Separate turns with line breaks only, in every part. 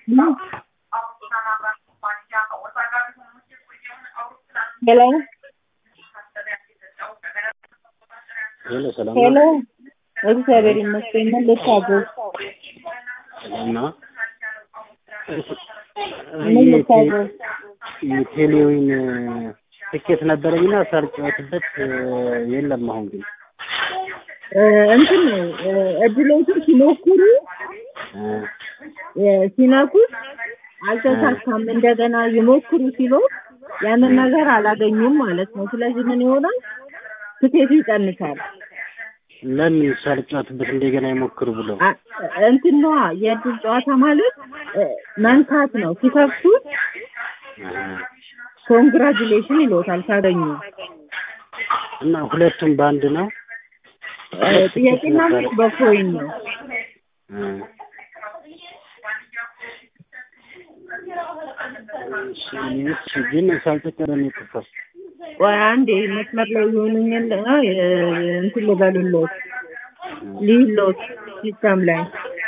ሄሎ
ሄሎ ሰላም
ሄሎ
ነው?
እግዚአብሔር ይመስገን። ምን ልታዘዝ?
ሰላም ነው?
ምን ልታዘዝ?
የቴሌዊን ትኬት ነበረኝና ሳልጫወትበት የለም። አሁን ግን
እ እንትን እ እድሎችን ሲሞክሩ
እ
እ ሲነኩት አልተሳካም፣ እንደገና ይሞክሩ ሲሉ ያንን ነገር አላገኙም ማለት ነው። ስለዚህ ምን ይሆናል? ትኬቱ ይቀንሳል።
ለምን ሳልጫወትበት እንደገና ይሞክሩ ብለው
አ- እንትን ነዋ የእድል ጨዋታ ማለት እ መንካት ነው። ሲከፍቱት ኮንግራጁሌሽን ይሎታል ካገኙ።
እና ሁለቱም በአንድ ነው።
እ ጥያቄና መልስ በኮይን ነው።
እ እሺ፣ እሺ፣ ግን ሳልተቀረ ነው የጠፋው።
ቆይ አንዴ መስመር ላይ ይሆኑኝና እንትን ልበሉሎት ልዩሎት ሲስተም ላይ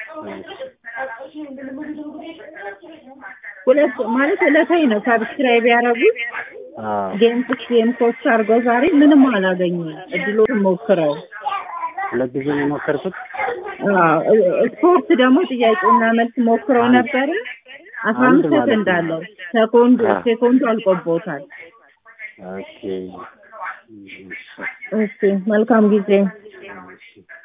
ሁለት ማለት ዕለታዊ ነው። ሰብስክራይብ ያደረጉት
አዎ
ጌም ስስ ጌም ኮስት አድርገው ዛሬ ምንም አላገኙም። እድሎትን ሞክረው
ሁለት ጊዜ ነው የሞከርኩት።
አዎ፣ እ- ስፖርት ደግሞ ጥያቄና መልስ ሞክረው ነበረ። አስራ
አንድ
አምስት
ማለት
ሰከንድ
ነው።
አለው። ሰኮንዱ
አዎ።
ሴኮንዱ አልቆቦታል።
ኦኬ
እሺ፣ መልካም ጊዜ።
እሺ